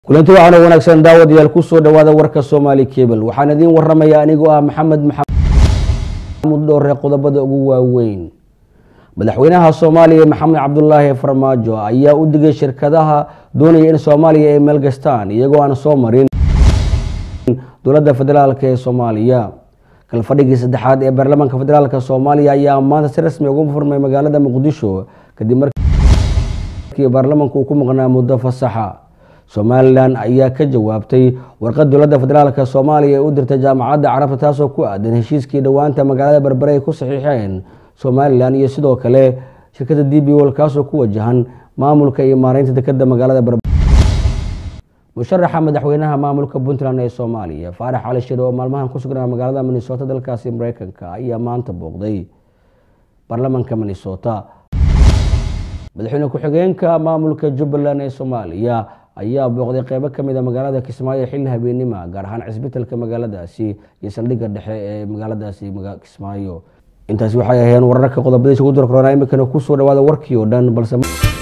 kulanti waxaana wanaagsan daawadayaal kusoo dhawaada warka soomaali kebel waxaan idiin waramaya anigoo ah maxamed maxamud dhoore qodobada ugu waaweyn madaxweynaha soomaaliya maxamed cabdulaahi farmaajo ayaa u digay shirkadaha doonaya in soomaaliya ay maalgastaan iyagoo aan soo marin dowladda federaalk ee soomaaliya kalfadhigii saddexaad ee baarlamaanka federaalk soomaaliya ayaa maanta si rasmi ugu furmay magaalada muqdisho kadib markii baarlamaanku uu ku maqnaa muddo fasaxa somalilan ayaa ka jawaabtay warqad dowladda federaalk soomaaliya ee u dirtay jaamacadda carabta taasoo ku aadan heshiiskii dhowaanta magaalada berbere ay ku saxiixeen somalilan iyo sidoo kale shirkadda d b wol kaasoo ku wajahan maamulka iyo maareynta dekeda magaalada berbere musharaxa madaxweynaha maamulka puntland ee soomaaliya faarax cali shire oo maalmahan ku sugnaa magaalada minnesota dalkaasi mareykanka ayaa maanta booqday baarlamaanka minnesota madaxweyne ku-xigeenka maamulka jubbaland ee soomaaliya ayaa booqday qeybo kamid a magaalada kismaayo xilli habeenima gaar ahaan cisbitalka magaaladaasi iyo saldhigga dhexe ee magaaladaasi kismaayo intaasi waxay ahayeen wararka qodobadiisa ku durkorona iminkana kusoo dhawaada warkii oo dhan balse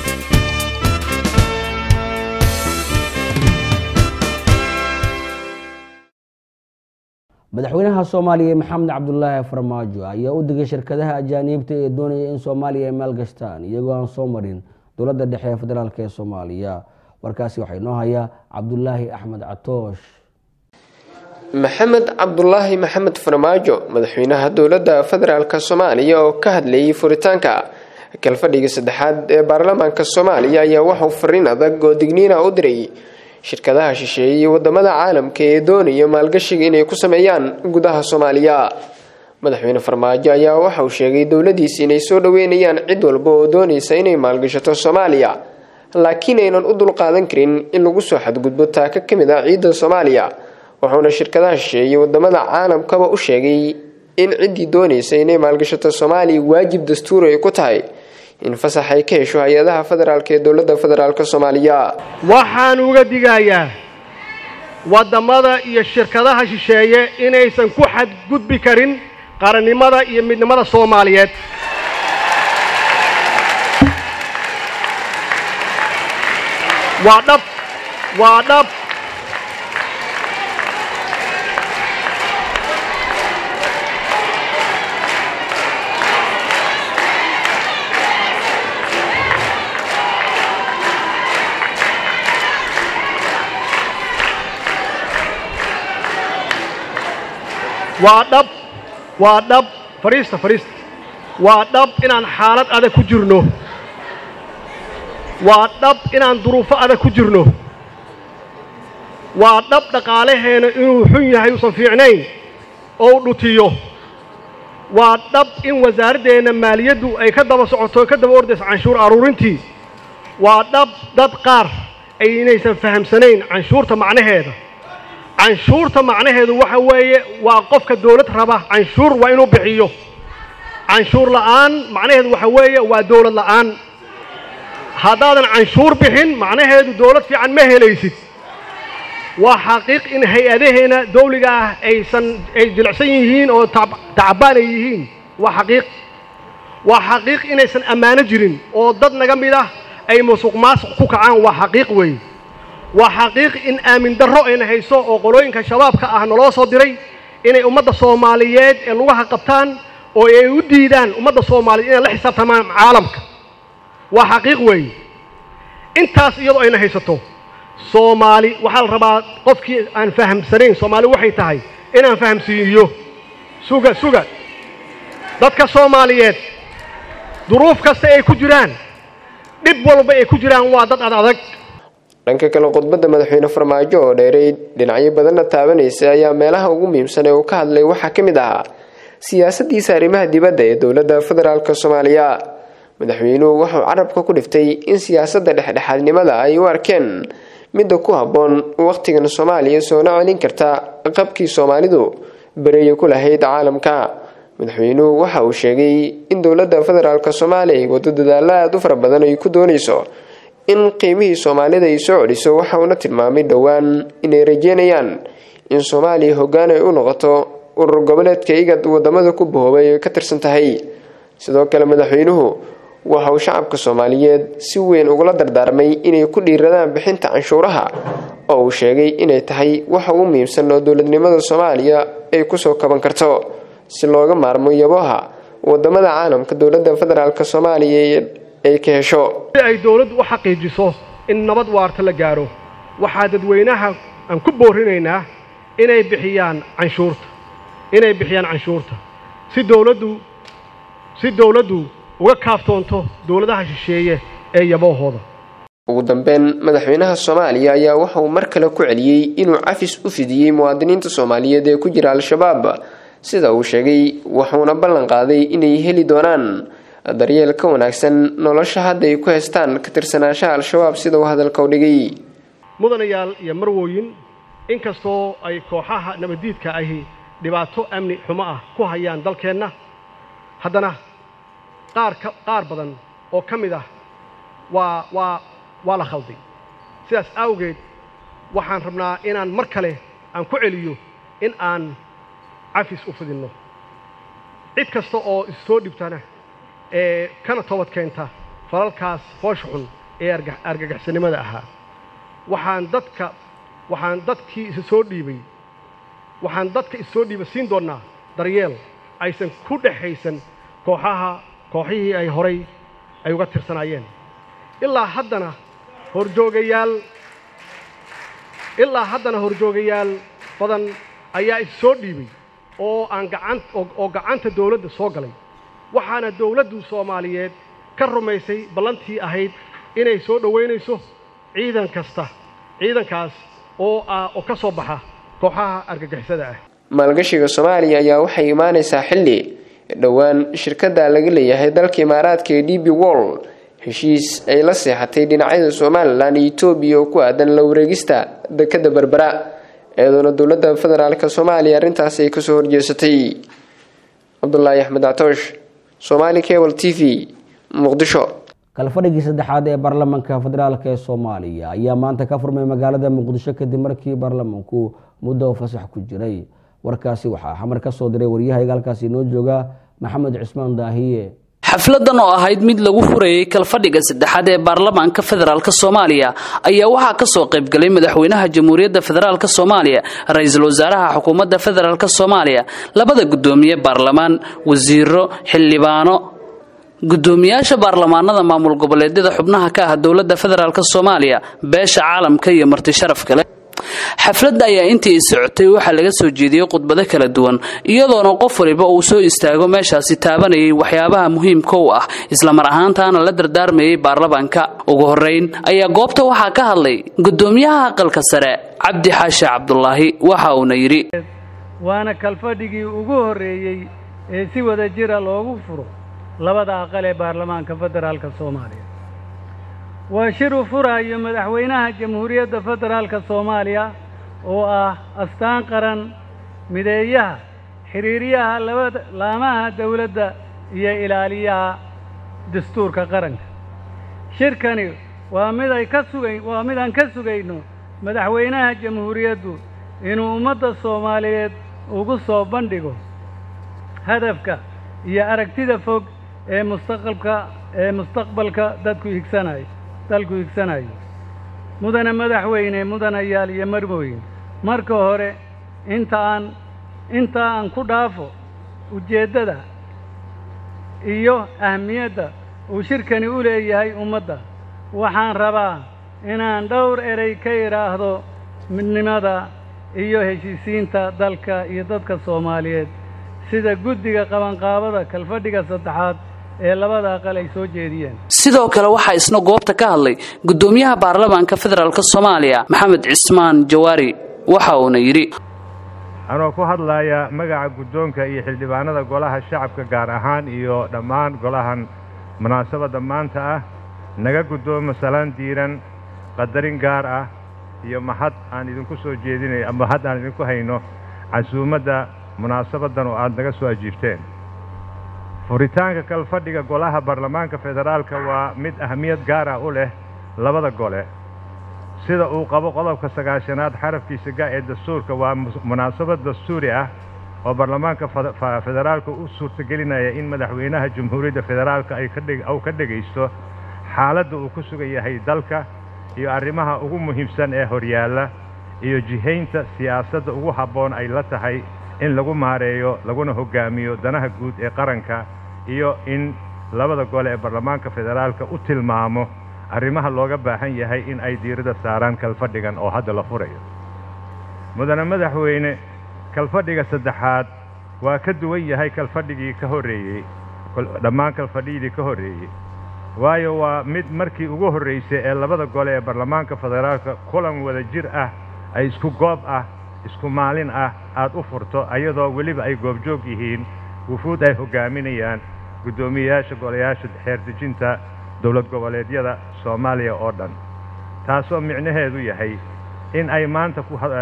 madaxweynaha soomaaliya maxamed cabdulaahi farmaajo ayaa u digay shirkadaha ajaaniibta ee doonaya in soomaaliya ay maalgashtaan iyagoo aan soo marin dowladda dhexe ee federaalk ee soomaaliya warkaasi waxaa inoo haya cabdulaahi axmed catoosh maxamed cabdulaahi maxamed farmaajo madaxweynaha dowladda federaalk soomaaliya oo ka hadlayay furitaanka kalfadhiga saddexaad ee baarlamaanka soomaaliya ayaa waxauu fariin adag oo digniina u diray shirkadaha shisheeye iyo wadamada caalamka ee doonaya maalgashiga inay ku sameeyaan gudaha soomaaliya madaxweyne farmaajo ayaa waxa uu sheegay dowladiisi inay soo dhaweynayaan cid walba oo doonaysa inay maalgashato soomaaliya laakiin aynan u dulqaadan karin in lagu soo xadgudbo taaka ka mid ah ciidda soomaaliya wuxuuna shirkadaha shisheeye wadamada caalamkaba u sheegay in ciddii doonaysa inay maalgashato soomaaliya waajib dastuuri ay ku tahay in fasax ay ka hesho hay-adaha federaalk ee dowladda federaalk soomaaliya waxaan uga digayaa waddamada iyo shirkadaha shisheeye inaysan ku xadgudbi karin qarannimada iyo midnimada soomaaliyeed waa dhab waa dhab waa dhab waa dhab fadhiista fadhiista waa dhab inaan xaalad adag ku jirno waa dhab inaan duruufo adag ku jirno waa dhab dhaqaalaheena inuu xun yahay uusan fiicnayn oo u dhutiyo waa dhab in wasaaraddeenna maaliyaddu ay ka daba socoto ka daba ordayso canshuur aruurintii waa dhab dad qaar ay inaysan fahamsanayn canshuurta macnaheeda canshuurta macnaheedu waxa weeye waa qofka dawlad raba canshuur waa inuu bixiyo canshuur la'aan macnaheedu waxa weeye waa dawlad la'aan haddaadan canshuur bixin macnaheedu dawlad fiican ma helaysid waa xaqiiq in hay-adaheena dawliga ah aysan ay jilicsan yihiin oo tacbaan ay yihiin waa xaqiiq waa xaqiiq inaysan ammaano jirin oo dad naga mid ah ay musuq maasuq ku kacaan waa xaqiiq weeye waa xaqiiq in aamin darro ayna hayso oo qolooyinka shabaabka ah naloo soo diray inay ummadda soomaaliyeed ee lugaha qabtaan oo ay u diidaan ummadda soomaaliyeed inay la xisaabtamaan caalamka waa xaqiiq weeye intaas iyadoo ayna haysato soomaali waxaa la rabaa qofkii aan fahamsanayn soomaali waxay tahay inaan fahamsiiyo suga suga dadka soomaaliyeed duruuf kasta ay ku jiraan dhib walba ay ku jiraan waa dad ad adag dhanka kale khudbadda madaxweyne farmaajo oo dheeray dhinacyo badanna taabanaysa ayaa meelaha ugu muhiimsan ee uu ka hadlay waxaa ka mid ahaa siyaasadiisa arrimaha dibadda ee dowladda federaalk soomaaliya madaxweynuhu wuxuu carabka ku dhiftay in siyaasadda dhexdhexaadnimada ay u arkeen midda ku habboon wakhtigan soomaaliya soona celin karta qabkii soomaalidu bereeya ku lahayd caalamka madaxweynuhu waxa uu sheegay in dowladda federaalk soomaaliya ay wado dadaalo aada u fara badan ay ku doonayso in qiimihii soomaalida ay soo celiso waxa uuna tilmaamay dhowaan inay rajeynayaan in soomaaliya hoggaan ay u noqoto urur goboleedka igad wadamada ku bahoobay ay ka tirsan tahay sidoo kale madaxweynuhu waxa uu shacabka soomaaliyeed si weyn ugula dardaarmay inay ku dhiiradaan bixinta canshuuraha oo uu sheegay inay tahay waxa ugu muhiimsan oo dowladnimada soomaaliya ay kusoo kaban karto si looga maarmo yaboha wadamada caalamka dowladda federaalk soomaaliya ay ka hesho si ay dowladdu u xaqiijiso in nabad waarta la gaaro waxaa dadweynaha aan ku boorinaynaa inay bixiyaan canshuurta inay bixiyaan canshuurta si dowladdu si dowladdu uga kaaftoonto dowladaha shisheeye ee yaboohooda ugu dambeyn madaxweynaha soomaaliya ayaa waxa uu mar kale ku celiyey inuu cafis u fidiyey muwaadiniinta soomaaliyeed ee ku jira al-shabaab sida uu sheegay wuxuuna ballan qaaday inay heli doonaan daryeel ka wanaagsan nolosha hadda ay ku haystaan ka tirsanaanshaha al-shabaab sida uu hadalka u dhigay mudanayaal iyo marwooyin inkastoo ay kooxaha nabaddiidka ahi dhibaato amni xumo ah ku hayaan dalkeenna haddana qaar ka qaar badan oo ka mid ah waa waa waa la khalday sidaas awgeed waxaan rabnaa inaan mar kale aan ku celiyo in aan cafis u fidinno cid kasta oo issoo dhibtana ee kana toobad keenta falalkaas foosha xun ee argagaxsanimada ahaa waxaan dadka waxaan dadkii isa soo dhiibay waxaan dadka issoo dhiiba siin doonnaa daryeel aysan ku dhexaysan kooxaha kooxihii ay horay ay uga tirsanaayeen ilaa haddana horjoogayaal ilaa haddana horjoogayaal badan ayaa is soo dhiibay oo aan gacan oo gacanta dawladda soo galay waxaana dawladdu soomaaliyeed ka rumaysay ballantii ahayd inay soo dhowaynayso ciidan kasta ciidankaas oo ah oo ka soo baxa kooxaha argagixisada ah maalgashiga soomaaliya ayaa waxay imaanaysaa xilli dhowaan shirkadda laga leeyahay dalka imaaraadka ee d b wall heshiis ay la seexatay dhinacyada somalilan iyo etoobiya oo ku aadan la wareegista dekadda berbera iyadoona dowladda federaalk soomaaliya arrintaas ay kasoo horjeesatay cabdulaahi axmed actoosh somaali cable t v muqdisho kalfadhigii saddexaad ee baarlamaanka federaalk ee soomaaliya ayaa maanta ka furmay magaalada muqdisho kadib markii baarlamaanku muddo fasax ku jiray warkaasi waxaa xamar ka soo diray waryahayga halkaasi inoo jooga maxamed cusmaan daahiye xafladan oo ahayd mid lagu furayey kalfadhiga saddexaad ee baarlamaanka federaalk soomaaliya ayaa waxaa kasoo qaybgalay madaxweynaha jamhuuriyadda federaalk soomaaliya ra-iisul wasaaraha xukuumadda federaalk soomaaliya labada guddoomiye baarlamaan wasiiro xildhibaano guddoomiyaasha baarlamaanada maamul goboleedyada xubnaha ka ah dowladda federaalk soomaaliya beesha caalamka iyo marti sharaf kale xafladda ayaa intii i socotay waxaa laga soo jeediyey khudbado kala duwan iyadoona qof waliba uu soo istaago meeshaasi taabanayay waxyaabaha muhiimka u ah islamar ahaantaana la dardaarmayay baarlamaanka ugu horeyn ayaa goobta waxaa ka hadlay guddoomiyaha aqalka sare cabdi xaashi cabdulaahi waxa uuna yidhi waana kalfadhigii ugu horreeyey ee si wada jira loogu furo labada aqal ee baarlamaanka federaalka soomaaliya waa shir u furaayo madaxweynaha jamhuuriyadda federaalka soomaaliya oo ah astaan qaran mideeyaha xiriiryaha labada laamaha dawladda iyo ilaaliyaha dastuurka qaranka shirkani waa mid ay ka sugayn waa mid aan ka sugayno madaxweynaha jamhuuriyaddu inuu ummadda soomaaliyeed ugu soo bandhigo hadafka iyo aragtida fog ee mustaqbalka ee mustaqbalka dadku higsanayo dalku higsanayo mudane madaxweyne mudanayaal iyo marwooyin marka hore inta aan intaa aan ku dhaafo ujeeddada iyo ahmiyadda uu shirkani u leeyahay ummadda waxaan rabaa inaan dhowr erey ka idhaahdo midnimada iyo heshiisiinta dalka iyo dadka soomaaliyeed sida guddiga qabanqaabada kalfadhiga saddexaad ee labada aqal ay soo jeediyeen sidoo kale waxaa isna goobta ka hadlay guddoomiyaha baarlamaanka federaalk soomaaliya maxamed cismaan jawaari waxa uuna yidhi anoo ku hadlaya magaca guddoonka iyo xildhibaanada golaha shacabka gaar ahaan iyo dhammaan golahan munaasabadda maanta ah naga guddoomo salaan diiran qadarin gaar ah iyo mahad aan idinku soo jeedinay mahad aan idinku hayno casuumadda munaasabaddan oo aad naga soo ajiibteen furitaanka kalfadhiga golaha baarlamaanka federaalka waa mid ahmiyad gaar ah u leh labada gole sida uu qabo qodobka sagaashanaad xarafkiisa ga ee dastuurka waa munaasabad dastuuri ah oo baarlamaanka federaalka u suurtagelinaya in madaxweynaha jamhuuriyadda federaalka ay uu ka dhegaysto xaaladda uu ku sugan yahay dalka iyo arrimaha ugu muhiimsan ee horyaalla iyo jihaynta siyaasadda ugu habboon ay la tahay in lagu maareeyo laguna hoggaamiyo danaha guud ee qaranka iyo in labada gole ee baarlamaanka federaalka u tilmaamo arrimaha looga baahan yahay in ay diiradda saaraan kalfadhigan oo hadda la furayo mudane madaxweyne kalfadhiga saddexaad waa ka duwan yahay kalfadhigii ka horreeyey dhammaan kalfadhiyadii ka horreeyey waayo waa mid markii ugu horraysay ee labada gole ee baarlamaanka federaalka kulan wada jir ah ay isku goob ah isku maalin ah aad u furto ayadoo weliba ay goobjoog yihiin wufuud ay hoggaaminayaan guddoomiyeyaasha golayaasha xeerdejinta dowlad goboleedyada soomaaliya oo dhan taasoo micnaheedu yahay in ay maanta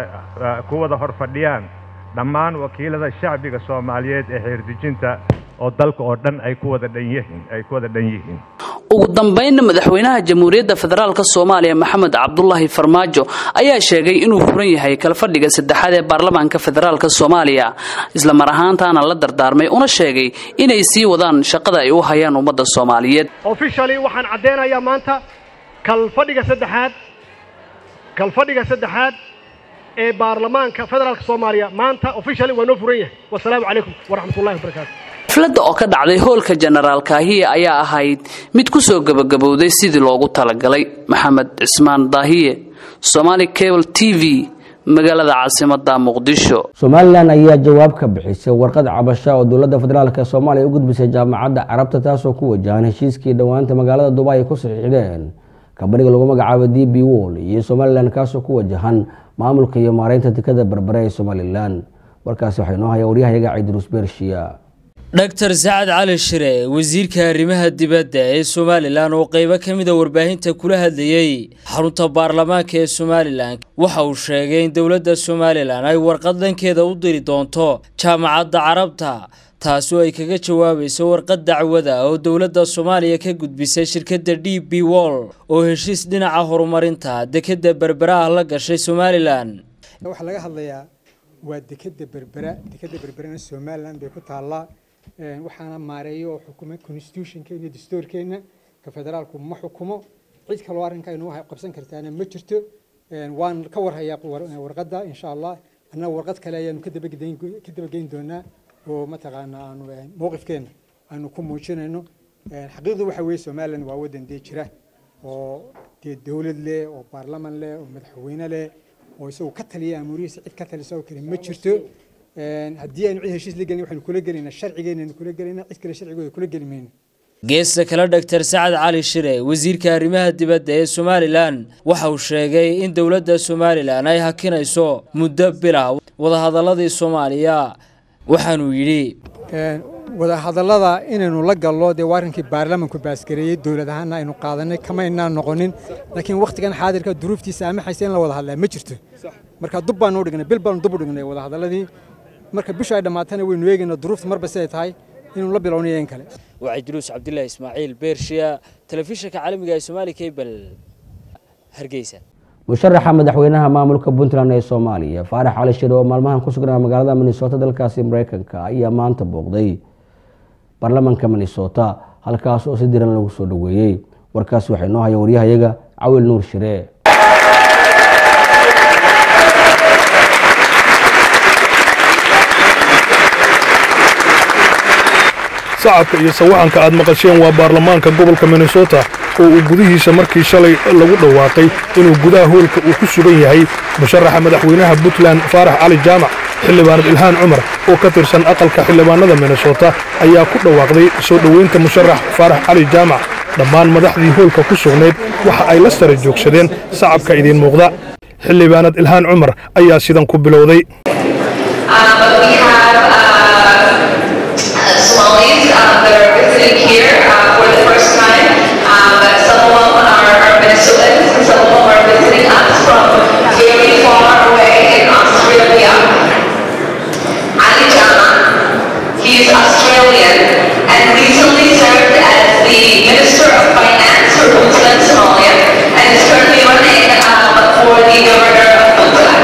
ku wada hor fadhiyaan dhammaan wakiilada shacbiga soomaaliyeed ee xeerdejinta oo dalka oo dhan ay ku wada dhan yihiin ay ku wada dhan yihiin ugu dambaynna madaxweynaha jamhuuriyadda federaalk soomaaliya maxamed cabdulaahi farmaajo ayaa sheegay inuu furan yahay kalfadhiga saddexaad ee baarlamaanka federaalk soomaaliya isla mar ahaantaana la dardaarmay una sheegay inay sii wadaan shaqada ay u hayaan ummadda soomaaliyeed officially waxaan caddeynayaa maanta kalfadhiga saddexaad kalfadhiga saddexaad ee baarlamaanka federaalk soomaaliya maanta officially waa noo furan yahay wasalaamu calaykum waraxmatullahi wabarakaatu xafladda oo ka dhacday hoolka jenaraal kaahiye ayaa ahayd mid ku soo gebagabowday sidii loogu talagalay maxamed cismaan daahiye somaali cable t v magaalada caasimadda muqdisho somalilan ayaa jawaab ka bixisay warqad cabasha oo dowladda federaalk soomaaliya u gudbisay jaamacadda carabta taasoo ku wajahan heshiiskii dhowaanta magaalada dubai ay ku saxiixdeen kambaniga lagu magacaabo d b wol iyo somalilan kaasoo ku wajahan maamulka iyo maareynta dekada berbere ee somalilan warkaasi waxaa inoo haya waryahayaga ciidruus bershiya dhaktar sacad cali shire wasiirka arrimaha dibadda ee somalilan oo qeybo ka mida warbaahinta kula hadlayey xarunta baarlamaanka ee somalilan waxa uu sheegay in dowladda somalilan ay warqad dhankeeda u diri doonto jaamacadda carabta taasoo ay kaga jawaabayso warqad dacwada oo dowladda soomaaliya ka gudbisay shirkadda d b wol oo heshiis dhinaca horumarinta dekadda berbera ah la gashay somalilan waxaa laga hadlayaa waa dekadda berbera dekadda berberana somalilan bay ku taallaa waxaana maareeyo oo xukuma constitutionkeena iyo dastuurkeena ka federaalku ma xukumo cid kaloo arrinka inuu qabsan kartaana ma jirto waan ka warhayaa warqadda insha allah annaga warqad kale ayaanu ka dabageyn doonaa oo mataqaana aanu mowqifkeena aanu ku muujinayno xaqiiqdu waxa weeye somalilan waa waddan dee jira oo dee dowlad leh oo baarlaman leh oo madaxweyne leh oo isagu ka taliya amuurihiisa cid ka talisa oo kale ma jirto haddii aynu cid heshiis la gelin waxaynu kula gelaynaa sharcigeenaynu kula gelaynaa cid kale sharcigooda kula geli mayno geesta kale dhaktar sacad cali shire wasiirka arrimaha dibadda ee somalilan waxa uu sheegay in dowladda somalilan ay hakinayso muddo bila wadahadaladii soomaaliya waxaanuu yidhi wadahadallada inaynu la gallo dee waa arrinkii baarlamanku baasgareeyey dowlad ahaana aynu qaadanay kamaynaan noqonin laakiin wakhtigan xaadirka duruuftiisa amaxaysa in la wada hadlaa ma jirto marka dub baanu dhignay bil baanu dub u dhignay wadahadalladii marka bisha ay dhammaatana waynu eegaynaa duruufta marba siday tahay inuu la bilownayo in kale waa cidruus cabdilaahi ismaaciil beershiya telefishinka caalamiga ee soomaali cable hargeysa musharaxa madaxweynaha maamulka puntland ee soomaaliya faarax cali shire oo maalmahan ku sugnaa magaalada minnesota dalkaasi mareykanka ayaa maanta booqday baarlamanka minnesota halkaas oo si diran lagu soo dhoweeyey warkaasi waxaa inoo haya waryahayaga cawil nuur shire sacabka iyo sawaxanka aad maqasheen waa baarlamaanka gobolka minnesota oo uu gudihiisa markii shalay lagu dhawaaqay inuu gudaha hoolka uu ku sugan yahay musharaxa madaxweynaha puntland faarax cali jaamac xildhibaanad ilhaan cumar oo ka tirsan aqalka xildhibaanada minnesota ayaa ku dhawaaqday soo dhoweynta musharax faarax cali jaamac dhammaan madaxdii hoolka ku sugnayd waxa ay la sara joogsadeen sacabka idiin muuqda xildhibaanad ilhaan cumar ayaa sidan ku bilowday Somalis um, that are visiting here uh, for the first time. Um, some of them are, are Minnesotans and some of them are visiting us from very far away in Australia. Ali Jama, he is Australian and recently served as the Minister of Finance for Puntland, Somalia, and is currently running um, for the Governor of Puntland.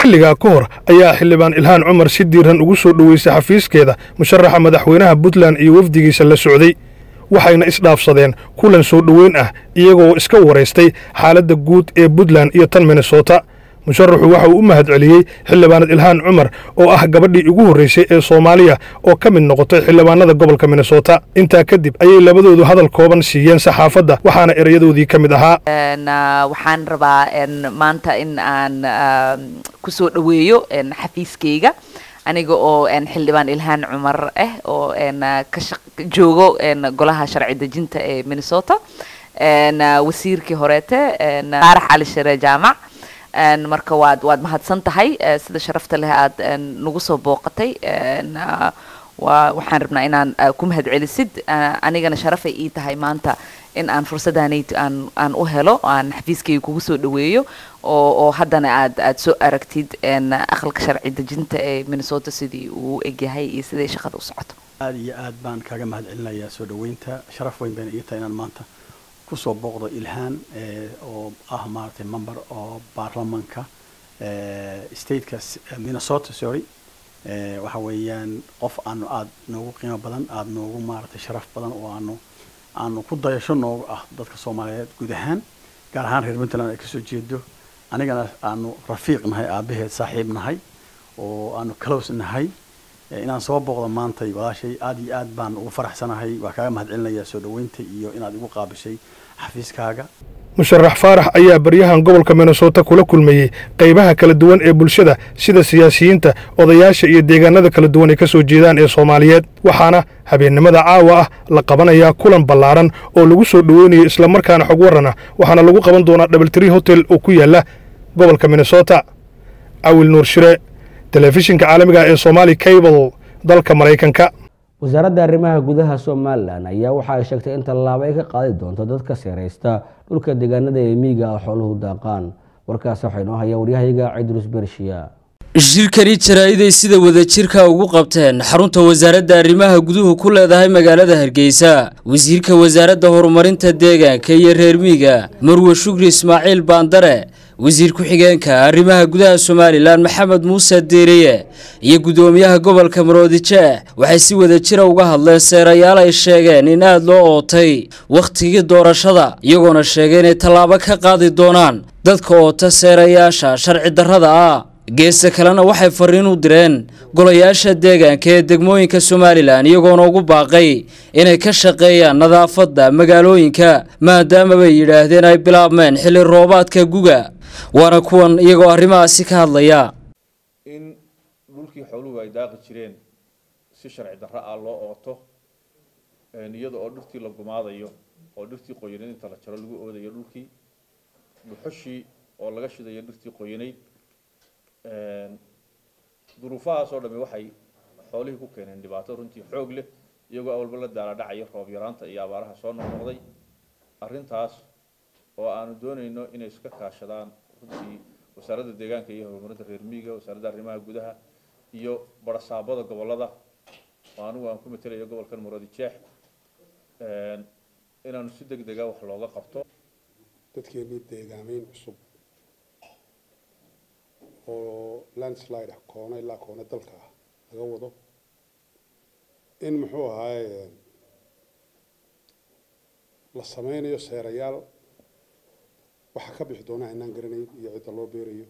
xilligaa ka hor ayaa xildhibaan ilhaan cumar si diiran ugu soo dhoweysay xafiiskeeda musharaxa madaxweynaha puntland iyo wafdigiisa la socday waxayna isdhaafsadeen kulan soo dhoweyn ah iyagoo iska waraystay xaaladda guud ee puntland iyo tan minnesota musharaxu waxa uu u mahad celiyey xildhibaanad ilhaan cumar oo ah gabadhii ugu horraysay ee soomaaliya oo ka mid noqotay xildhibaanada gobolka minnesota intaa kadib ayay labadoodu hadal kooban siiyeen saxaafadda waxaana erayadoodii ka mid ahaa waxaan rabaa maanta in aan ku soo dhoweeyo xafiiskayga aniga oo xildhibaan ilhaan cumar ah oo ka joogo golaha sharci dejinta ee minnesota wasiirkii horeete faarax cali share jaamac marka waad waad mahadsan tahay sida sharafta leh aad nagu soo booqatay waa waxaan rabnaa inaan ku mahad celisid anigana sharafay ii tahay maanta in aan fursaddaanayt aan aan u helo aan xafiiskayga kugu soo dhoweeyo oo oo haddana aad aad soo aragtid aqalka sharci dejinta ee minnesota sidii uu egyahay iyo siday shaqada u socoto aad iyo aad baan kaaga mahad celinayaa soo dhoweynta sharaf weyn bayna ii tahay inaan maanta kusoo booqdo ilhaan oo ah maaragtay member oo baarlamanka stateka minnesota sorry waxa weeyaan qof aanu aada noogu qiimo badan aada noogu maaragtay sharaf badan oo aanu aanu ku dayasho noogu ah dadka soomaaliyeed guud ahaan gaar ahaan reer puntland ay kasoo jeedo anigana aanu rafiiq nahay aabaheed saaxiib nahay oo aanu close nahay inaan soo booqdo maantay walaashay aada iyo aad baan ugu faraxsanahay waa kaaga mahad celinayaa soo dhoweynta iyo inaad igu qaabishay xafiiskaaga musharax faarax ayaa baryahan gobolka minnesota kula kulmayey qaybaha kala duwan ee bulshada sida siyaasiyiinta odayaasha iyo deegaanada kala duwan ay ka soo jeedaan ee soomaaliyeed waxaana habeennimada caawa ah la qabanayaa kulan ballaaran oo lagu soo dhoweynayo islamarkaana xog warran ah waxaana lagu qaban doonaa dhabaltri hotel oo ku yaalla gobolka minnesota cawil nuur shire telefishinka caalamiga ee somaali cable dalka maraykanka wasaaradda arrimaha gudaha somalilan ayaa waxa ay sheegtay in tallaabo ay ka qaadi doonto dadka seeraysta dhulka deegaanada ee miyiga ah xooluhu daaqaan warkaas waxaa inoo haya waryahayaga cidrus bershiya shirkani jaraa'iday sida wadajirka ugu qabteen xarunta wasaaradda arrimaha guduhu ku leedahay magaalada hargeysa wasiirka wasaaradda horumarinta deegaanka iyo reer miyiga marwe shukri ismaaciil baandare wasiir ku-xigeenka arrimaha gudaha somalilan maxamed muuse diiriye iyo guddoomiyaha gobolka maroodijeex waxay si wada jira uga hadleen seerayaal ay sheegeen in aada loo ootay wakhtigii doorashada iyagoona sheegay inay tallaabo ka qaadi doonaan dadka oota seerayaasha sharci darrada ah geesta kalena waxay fariin u direen golayaasha deegaanka ee degmooyinka somalilan iyagoona ugu baaqay inay ka shaqeeyaan nadaafadda magaalooyinka maadaama bay yidhaahdeen ay bilaabmeen xilli roobaadka guga waana kuwan iyagoo arrimahaasi ka hadlaya in dhulkii xooluhu ay daaqi jireen si sharci darro ah loo ooto iyada oo dhirtii la gumaadayo oo dhirtii qoyanayd inta la jaro lagu oodayo dhulkii dhuxushii oo laga shidayo dhirtii qoyanayd duruufahaas oo dhami waxay xoolihii ku keeneen dhibaato runtii xoog leh iyagoo awalba la daala dhacaya roob yaraanta iyo abaaraha soo noqnoqday arrintaas oo aanu doonayno inay iska kaashadaan runtii wasaaradda deegaanka iyo horumarinta reer miyiga wasaaradda arrimaha gudaha iyo barasaabada gobolada oo anigu aan ku matelayo gobolkan muroodi jeex inaanu si deg dega wax looga qabto dadkeenii deegaameyn cusub oo landslide ah koona ilaa koona dalka ah laga wado in muxuu ahaaye la sameynayo seerayaal waxaa ka bixi doona inaan garanayn iyo cidda loo beerayo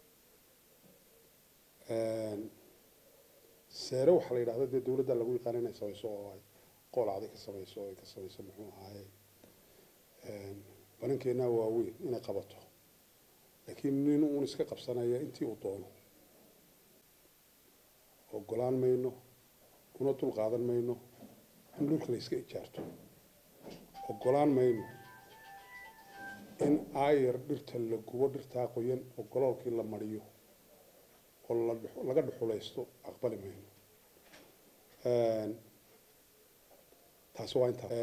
seere waxaa la yidhahda dee dawladda lagu yaqaana inay samayso oo ay qoolacday ka samayso oo ay ka samayso muxuu ahaaye banankeenaa waaweyn inay qabato laakiin nin uun iska qabsanaya intii uu doono ogolaan mayno una dul qaadan mayno in dhulka la iska ijaarto ogolaan mayno in aayar dhirta la gubo dhirtaa qoyan oo goloolkii la mariyo oo laga dhuxulaysto aqbali mayno taasi waa intaa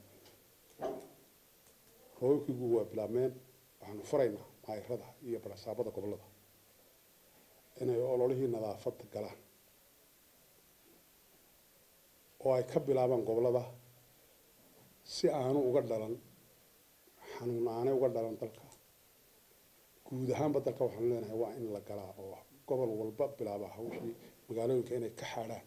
roobabkiigu waa bilaabmeen waxaanu faraynaa maayirada iyo barasaabada gobolada inay ololihii nadaafadda galaan oo ay ka bilaabaan gobolada si aanu uga dhalan xanuun aanay uga dhalan dalka guud ahaanba dalka waxaanu leenahay waa in la galaa oo gobol walba bilaaba hawshii magaalooyinka inay ka xaadhaan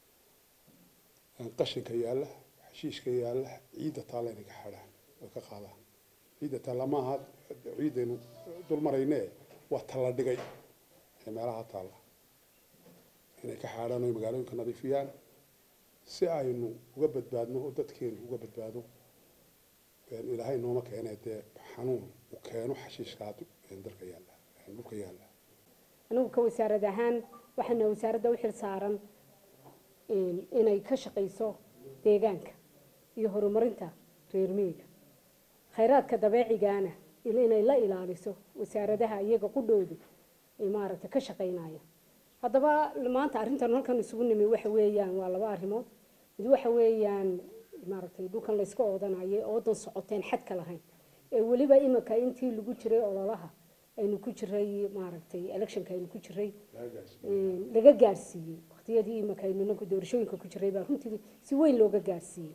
qashinka yaalla xashiishka yaalla ciidda taalla inay ka xaadhaan oy ka qaadaan ciidda taalla maaha ciiddaynu dul marayne waa talla dhigay ee meelaha taalla inay ka xaadhaan oy magaalooyinka nadiifiyaan si aynu uga badbaadno oo dadkeenu uga badbaado ilaahay nooma keene dee xanuun u keeno xashiishkaa dalka yaalla dhulka yaalla anigu ka wasaarad ahaan waxaana wasaaradda u xil saaran inay ka shaqayso deegaanka iyo horumarinta reer miyiga khayraadka dabeecigaana inay la ilaaliso wasaaradaha iyaga qudhoodu ay maaragtay ka shaqaynaya haddaba maanta arrintan halkan isugu nimi waxa weeyaan waa laba arrimood mid waxa weeyaan maaragtay dhulkan layska oodanayo oodan socoteen xadka lahayn ee weliba imika intii lagu jiray ololaha aynu ku jiray maaragtay electionka aynu ku jiray laga gaarsiiyey waqtiyadii imika aynu nanku doorashooyinka ku jiray baa runtii si weyn looga gaarsiiyey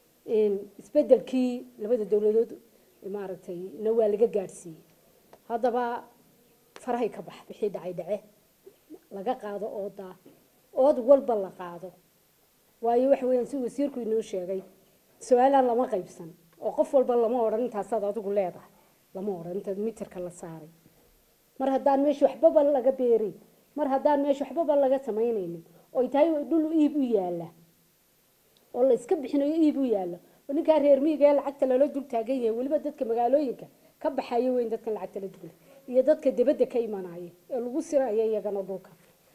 isbedelkii labada dowladood maaragtay na waa laga gaarsiiyey haddaba farahay ka bax wixii dhacay dhace laga qaado oodaa ood walba la qaado waayo waxa weeyaan si wasiirku inoo sheegay su-aalaan lama qaybsan oo qof walba lama odhan intaasaad adigu leedahay lama odhan inta mitirka la saaray mar haddaan meesha waxbaba laga beerin mar haddaan meesha waxbaba laga samaynaynin oy tahay dhul iib u yaalla oo la iska bixinayo iib u yaalla oo ninkaa reer miyiga ee lacagta lala dul taagan yahay weliba dadka magaalooyinka ka baxayo weyn dadkan lacagta la dugla iyo dadka dibadda ka imanaya ee lagu siraya iyagana dhulka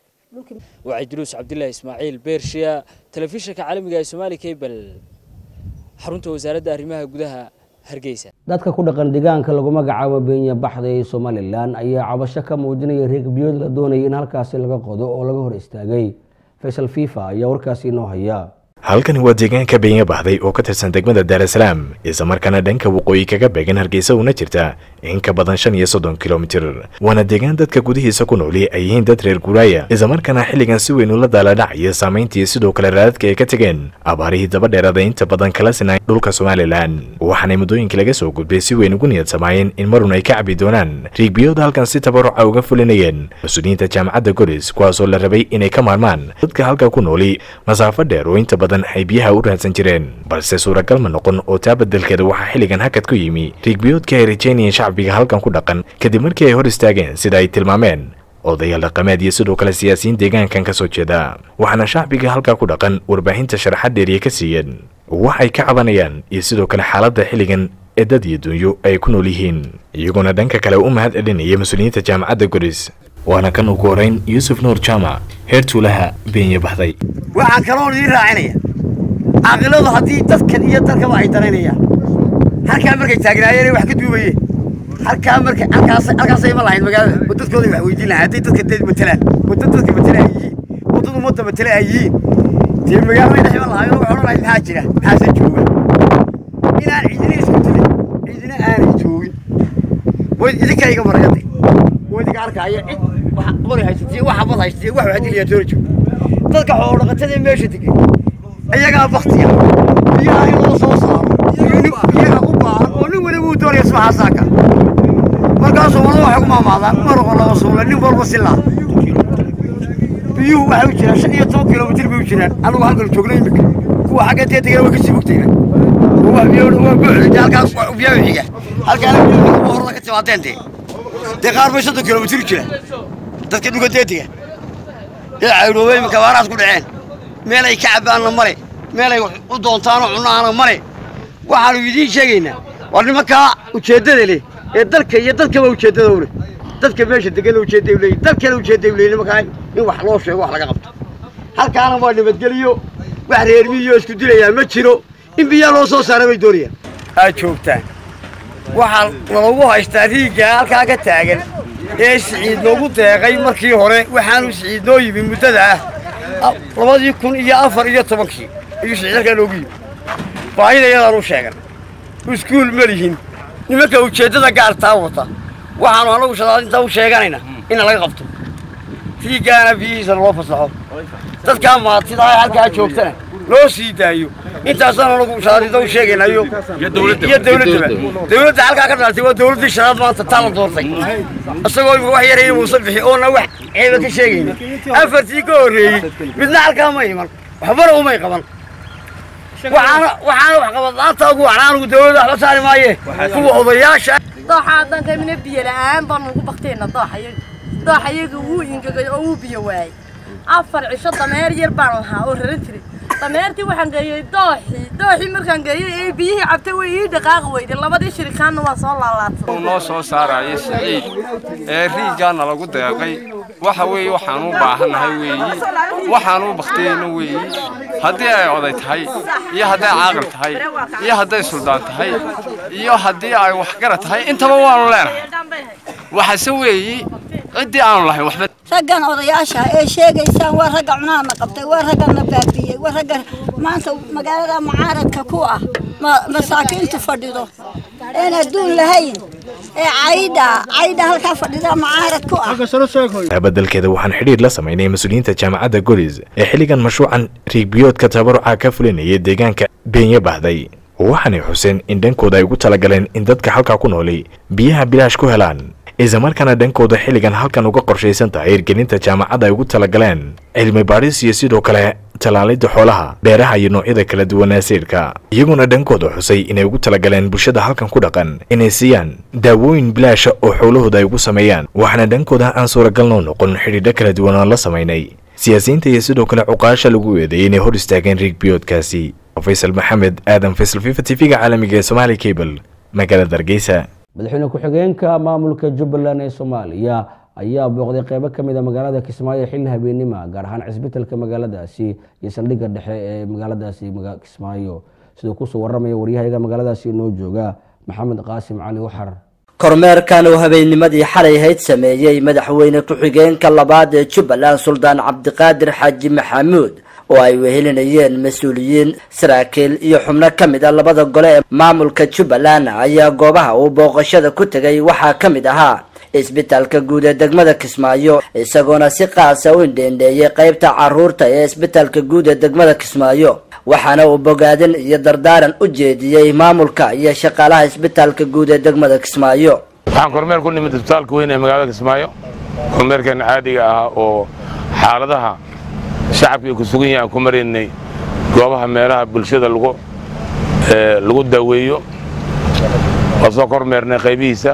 waa cidruus cabdilaahi ismaaciil beershiya telefishinka caalamiga ee soomaali cable xarunta wasaaradda arrimaha gudaha hargeysa dadka ku dhaqan deegaanka lagu magacaabo beenya baxda ee somalilan ayaa cabasho ka muujinaya reegbiyood la doonaya in halkaasi laga qodo oo laga hor istaagay faysal fifa ayaa warkaasi inoo haya halkani waa deegaanka beenya baxday oo ka tirsan degmada daarasalaam islamarkaana dhanka waqooyi kaga beegan hargeysa una jirta in ka badan shan iyo soddon kilomitir waana deegaan dadka gudihiisa ku nooli ay yihiin dad reer guuraaya islamarkaana xilligan si weyn ula daaladhacaya saamayntii sidoo kale raadadka ay ka tegeen abaarihii daba dheeraada inta badan kala sinay dhulka somalilan waxaanay muddooyinkii laga soo gudbay si weyn ugu niyad samaayeen in marun ay ka cabi doonaan riigbiyood halkan si tabaruca uga fulinayeen mas-uuliyiinta jaamacadda golis kuwaasoo la rabay inay ka maarmaan dadka halka ku nooli masaafo dheer oo inta badan ay biyaha u raadsan jireen balse suuragal ma noqon oo taa beddelkeeda waxaa xilligan hakad ku yimi riigbiyoodka ay rajaynayeen shacbiga halkan ku dhaqan kadib markii ay hor istaageen sida ay tilmaameen odayaal dhaqameed iyo sidoo kale siyaasiyiin deegaankan ka soo jeeda waxaana shacbiga halkaa ku dhaqan warbaahinta sharaxad dheeriye ka siiyeen waxay ka cabanayaan iyo sidoo kale xaaladda xilligan ee dad iyo dunyo ay ku nool yihiin iyagoona dhanka kale u mahad celinaya mas-uuliyiinta jaamacadda goris waana kan ugu horeyn yuusuf nuur jaamac heer tuulaha beenya baxday waxaan kaloo idiin raacinaya caaqiladu haddii dadkan iyo dalkaba ay danaynayaan halkaa markay taagnaayeen wax ka duubayeen halkaa marka halkaas halkaasay ma lahayn magaalada oo dadkooda wax weydiin lahaa hadday dadka dad matalaan oo dad dadka matala ay yihiin oo dad ummadda matala ay yihiin dee magaalada dhex ma lahayn waxay odhan lahayd maxaa jira maxaase jooga inaan cidina isku dilin cidina aanay joogin way idinka iga marayade way idinka arkaya cid wax qori haysatay wax habad haysatay wax wax diliyaa toona jooga dadka xoolo dhaqatada meesha degan iyagaa baktiya biyaha in loo soo saaro biyaha u baahan oo nin waliba uu doonaya subaxaasaaka markaasoo wada waxay ku maamaadaan maraqo laba suula nin walba si laa biyuhu waxay u jiraan shan iyo toban kilomitir bay u jiraan anigu halkan joogno imika kuwa xagga dee degana way kasii fogtayna waa biyo waa buuxda halkaas biyaha xiga halkaana biyaha horada ka timaadeen dee dee qaar bay soddon kilomitir u jiraan dadka dhulka deediga ee caydhoobay imika baaraas ku dhaceen meel ay ka cabbaanna male meel ay u doontaanoo cunaana male waxaanu idiin sheegaynaa waa nimankaa ujeeddada leh ee dalka iyo dadkaba ujeeddada u leh dadka meesha degana ujeedday u leeyihin dalkana ujeedday u leeyihin nimankaa in wax loo sheego wax laga qabto halkaana waa nabadgeliyo wax reermiyo isku dilayaa ma jiro in biyaa loo soo saara bay doonayaan aad joogtaan waxaa nalagu haystaa riiggaa halkaa ka taagan ee siciid noogu deeqay markii hore waxaanu siciid noo yimi muddada ah labadii kun iyo afar iyo tobankii ayuu siciid halkaa noogu yimi baahida iyadaanu sheegan iskuul ma lihin nimanka ujeeddada gaartaa wata waxaanu annagu shadaadintaa u sheeganayna in laga qabto riiggaana biyihiisa loo fasaxo dadkaa maatidaa halkaa joogtana loo sii daayo intaasaan anagu shaadida u sheegaynayo iyo dowladdaba dowladda halkaa ka dhalatay waa dowladdii shanaad maanta taa la doortay isagoo imika wax yaraya muuse bixi oona wax ceeba ka sheegayna afartii ka horreeyey midna halkaa ma iman waxbana umay qaban waxaana waxaana wax qabad la'aanta ugu wacnaa anugu dowladda waxba saari maaye kuwa odayaasha dooxa haddaan kamina biyo la'aan baanu ugu baktayna dooxa yaga dooxa yaga wuu ingegay oo wuu biyo waayey afar cisho dameer yar baan lahaa oo raran jiray dameertii waxaan geeyey dooxii dooxii markaan geeyey ee biyihii cabtay way ii dhaqaaqi weyday labadii shirikaanna waa soo laalaatay uu noo soo saarayay siciid ee riigaana lagu deeqay waxa weeye waxaan u baahannahay weeyi waxaan u baktiyeyna weeyi haddii ay oday tahay iyo hadday caaqil tahay iyo hadday suldaan tahay iyo haddii ay waxgara tahay intaba waanu leenahay waxase weeyi ciddii aanu lahayn waxba raggan odayaasha ee sheegaysaan waa ragga cunaana qabtay waa raggana baabiiyey waa ragga maanta magaalada mucaaradka ku ah masaakiintu fadhido een adduun lahayn ee caydha caydha halkaa fadhida mucaarad ku ah beddelkeeda waxaan xidhiir la samaynay mas-uuliyiinta jaamacadda golis ee xilligan mashruucan riigbiyoodka tabaruca ka fulinaya deegaanka beenya bahday waxaanay xuseen in dhankooda ay ugu talagaleen in dadka halkaa ku noolay biyaha bilaash ku helaan islamarkaana dhankooda xilligan halkan uga qorshaysan tahay hirgelinta jaamacadda ay ugu talagaleen cilmi baadhis iyo sidoo kale tallaalidda xoolaha beeraha iyo noocyada kala duwanaa siirka iyaguna dhankooda xusay inay ugu talagaleen bulshada halkan ku dhaqan inay siiyaan daawooyin bilaasha oo xoolahooda ay ugu sameeyaan waxaana dhankooda aan suuragal noo noqon xidhiidho kala duwan oo la samaynay siyaasiyiinta iyo sidoo kale cuqaasha lagu eedeeyay inay hor istaageen riig biyoodkaasi faysal maxamed aadan faysal fifa tv-ga caalamiga ee somaali cable magaalada hargeysa madaxweyne ku-xigeenka maamulka jubbaland ee soomaaliya ayaa booqday qeybo ka mid a magaalada kismaayo xilli habeenima gaar ahaan cisbitalka magaaladaasi iyo saldhigga dhexe ee magaaladaasi kismaayo siduu kusoo waramaya waryahayaga magaaladaasi inoo jooga maxamed qaasim cali waxar kormeerkan uu habeennimadii xalay hayd sameeyey madaxweyne ku-xigeenka labaad ee jubbaland suldaan cabdiqaadir xaaji maxamuud oo ay wehelinayeen mas-uuliyiin saraakiil iyo xubno ka mid a labada gole ee maamulka jubbaland ayaa goobaha uu booqashada ku tegay waxaa ka mid ahaa isbitaalka guud ee degmada kismaayo isagoona si qaasa u indheendheeyay qeybta caruurta ee isbitaalka guud ee degmada kismaayo waxaana uu bogaadin iyo dardaaran u jeediyey maamulka iyo shaqaalaha isbitaalka guud ee degmada kismaayo waxaan kormeer ku nimid isbitaalka weyn ee magaalada kismaayo kormeerkan caadiga ah oo xaaladaha shacabka ku sugan yahay aan ku maraynay goobaha meelaha bulshada lagu lagu daaweeyo waa soo kormeernay qaybihiisa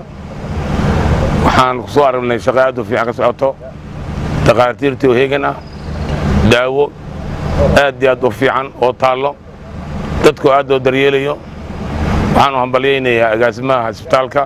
waxaan ku soo aragnay shaqo aad u fiican ka socoto takhaatiirtii oo heegan ah daawo aad iyo aad u fiican oo taallo dadku aad oo daryeelayo waxaanu hambalyaynayaa agaasimaha isbitaalka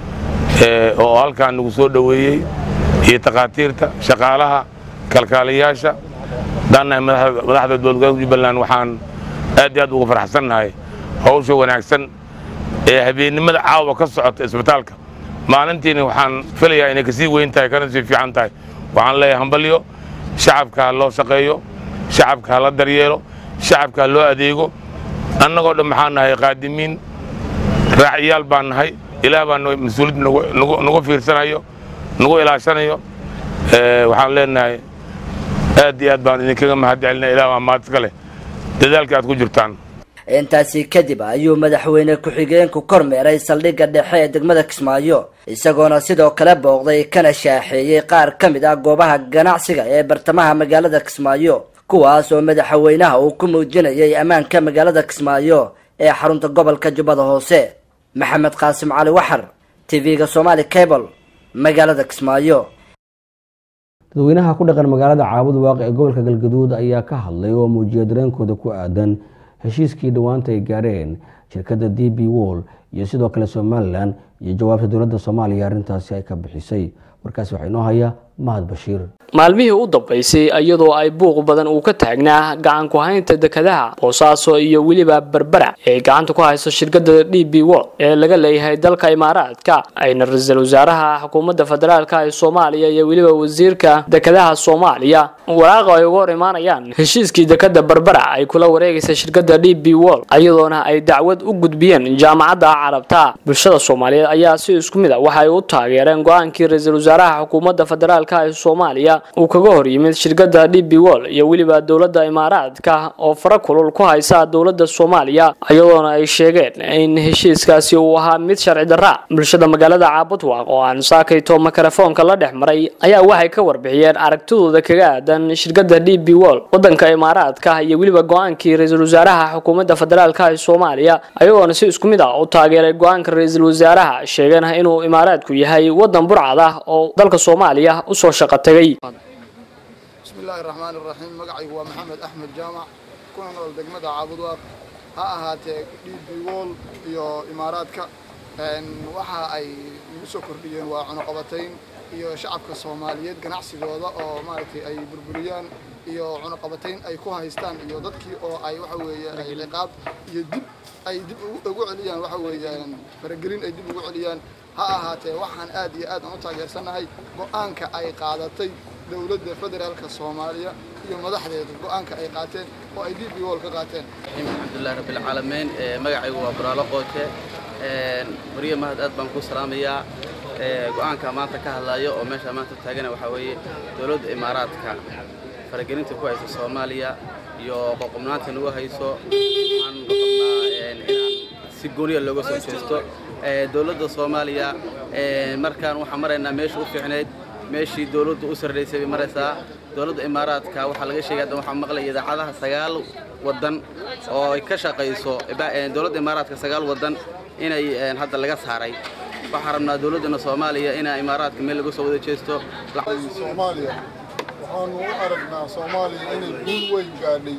oo halkaan nagu soo dhoweeyey iyo takhaatiirta shaqaalaha kalkaaliyaasha haddaannahay madaxda dowladgobolka jubbaland waxaan aad iyo aad uga faraxsannahay hawsha wanaagsan ee habeennimada caawa ka socota isbitaalka maalintiina waxaan filayaa inay kasii weyn tahay kana sii fiican tahay waxaan leeyahay hambalyo shacabka ha loo shaqeeyo shacabka ha la daryeelo shacabka ha loo adeego annagoo dhan maxaan nahay qaadimiin raaciyaal baan nahay ilaah baa mas-uuliyad nagu fiirsanayo nagu ilaashanayo waxaan leenahay aad iyo aad baan idinkaga mahad celinaya ilaah baa mahad iska leh dadaalka aad ku jirtaan intaasi kadib ayuu madaxweyne ku-xigeenku kormeeray saldhigga dhexe ee degmada kismaayo isagoona sidoo kale booqday kana shaaxeeyey qaar ka mid ah goobaha ganacsiga ee bartamaha magaalada kismaayo kuwaas oo madaxweynaha uu ku muujinayay ammaanka magaalada kismaayo ee xarunta gobolka jubbada hoose maxamed qaasim cali waxar tv-ga somaali cable magaalada kismaayo dadweynaha ku dhaqan magaalada caabud waaqi ee gobolka galgaduud ayaa ka hadlay oo muujiyay dareenkooda ku aadan heshiiskii dhowaanta ay gaareen shirkadda d b wall iyo sidoo kale somalilan iyo jawaabta dowladda soomaaliya arrintaasi ay ka bixisay warkaasi waxaa inoo haya mahad bashiir maalmihii u dambaysay iyadoo ay buuq badan uu ka taagnaa gacan ku haynta dekadaha boosaaso iyo weliba berbera ee gacanta ku hayso shirkadda d b world ee laga leeyahay dalka imaaraadka ayna ra-iisul wasaaraha xukuumadda federaalka ee soomaaliya iyo weliba wasiirka dekadaha soomaaliya waraaqa ay uga hor imaanayaan heshiiskii dekada berbera ay kula wareegaysa shirkadda d b world iyadoona ay dacwad u gudbiyeen jaamacadda carabta bulshada soomaaliyeed ayaa si isku mid a waxay u taageereen go-aankii ra-iisul wasaaraha xukuumadda federaalk federaalka ee soomaaliya uu kaga hor yimid shirkadda d b wol iyo weliba dowladda imaaraadka oo fara kulul ku haysa dowladda soomaaliya iyadoona ay sheegeen in heshiiskaasi uu ahaa mid sharci darra bulshada magaalada caabudwaaq oo aan saakayto mikrofoonka la dhex maray ayaa waxay ka warbixiyeen aragtidooda kaga aadan shirkadda d b wol wadanka imaaraadka iyo weliba go-aankii ra-iisul wasaaraha xukuumadda federaalka ee soomaaliya ayagoona si isku mid ah u taageeray go-aanka ra-iisul wasaaraha sheegana inuu imaaraadku yahay wadan burcad ah oo dalka soomaaliya usoo shaqo tegay بسم الله الرحمن الرحيم مقعي هو محمد أحمد جامع كنا نقول دقمة عبد واق ها أهاتي دي بيول يو إماراتك إن وحا أي يسو كرديين وعنقبتين iyo shacabka Soomaaliyeed ganacsigooda oo maaragtay ay burburiyaan iyo cunaqabatayn ay ku haystaan iyo dadkii oo ay waxa weeye ay liqaab iyo dib ay dib ugu celiyaan waxa weeyaan faragelin ay dib ugu celiyaan ha ahaatee waxaan aad iyo aad u taageersanahay go'aanka ay qaadatay dowladda federaalka Soomaaliya iyo madaxdeeda go'aanka ay qaateen oo ay DP World ka qaateen alxamdulillahi rabbil caalamiin magacaygu waa buraalo qooje mariya mahad aad baan ku salaamayaa go-aanka maanta ka hadlayo oo meesha maanta taagana waxaa weeye dowladda imaaraadka faragelinta ku haysa soomaaliya iyo qoqobnaanta nagu hayso waxaan rabnaa inaan si gooniya looga soo jeesto dowladda soomaaliya markaan waxaan maraynaa meesha u fiicnayd meeshii dowladdu u sarreysay bay maraysaa dowladda imaaraadka waxaa laga sheegay hadda waxaan maqlaya idaacadaha sagaal waddan oo ay ka shaqayso dowladda imaaraadka sagaal waddan inay hadda laga saaray waxaan rabnaa dowladdana soomaaliya inaa imaaraadka meel laga soo wada jeesto soomaaliya waxaanu u aragnaa soomaaliya inay guul weyn gaadhay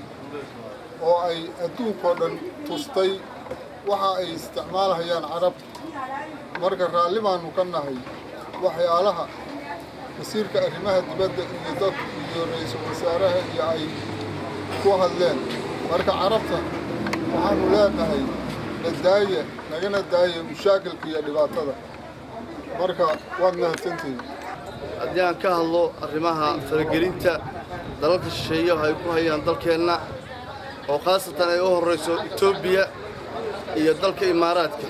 oo ay adduunkao dhan tustay waxa ay isticmaalhayaan carab marka raalli baanu ka nahay waxyaalaha wasiirka arrimaha dibadda iyo dad iyo ra-iisul wasaaraha iyo ay ku hadleen marka carabta waxaanu leenahay nadaaya nagana daaya mushaakilka iyo dhibaatada marka waad mahadsantihiin haddii aan ka hadlo arrimaha faragelinta dalalka shisheeyaha ay ku hayaan dalkeenna oo khaasatan ay u horrayso etoobiya iyo dalka imaaraadka